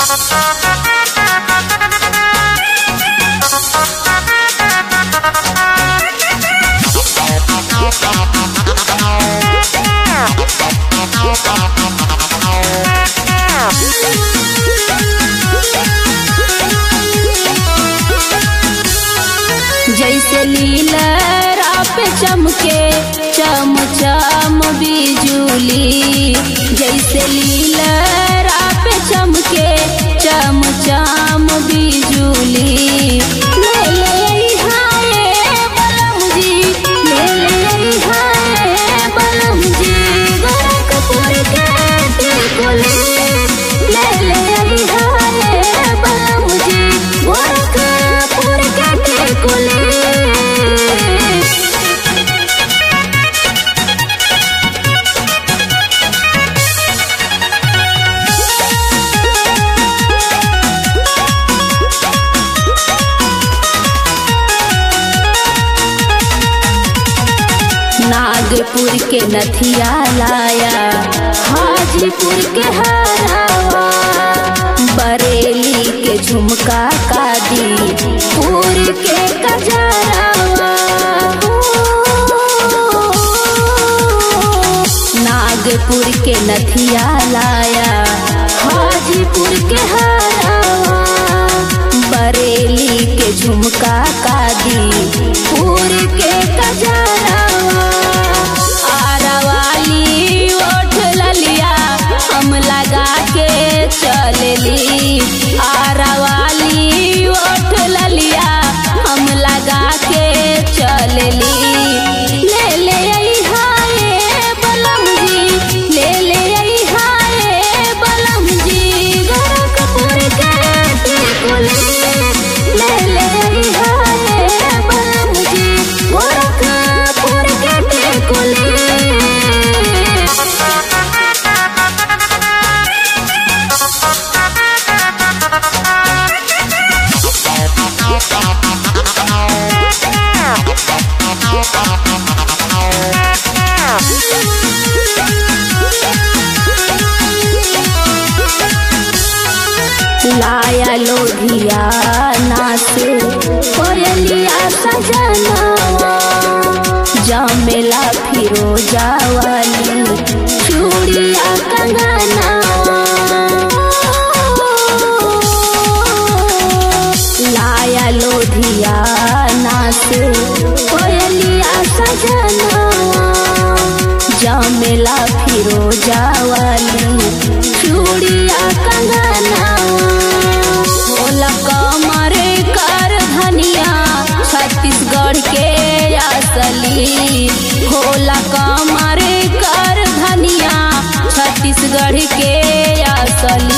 जैसे लीला पे चमके चम चम बिजुली जैसे लीला पे चमके चम चम बिजुली ले ले हाय बलम जी ले ले हाय बलम जी गोरखपुर के टिकुली ले ले हाय बलम जी गोरखपुर के टिकुली नागपुर के नथिया लाया हाजीपुर के हरावा बरेली के झुमका कादी पुर के कजरावा नागपुर के नथिया लाया हाजीपुर के हरावा बरेली के झुमका कादी पुर के कजरावा आरावाली ओठ ललिया हम लगा के चलली आरावाली ओठ ललिया हम लगा के चलली ले ले आई हाय बलम जी ले ले आई हाय बलम जी गोरखपुर के टिकुली ले ले आई हाय बलम जी गोरखपुर के टिकुली लाया लोधिया नाच कोयलिया सजनावा जमेला फिरोजा वाली चूड़िया कंगनावा लाया लोधिया नाच कोयलिया सजनावा जमेला फिरोजा वाली चूड़िया कंगनावा होला कमर कर धनिया छत्तीसगढ़ के असली होला कमर कर धनिया छत्तीसगढ़ के असली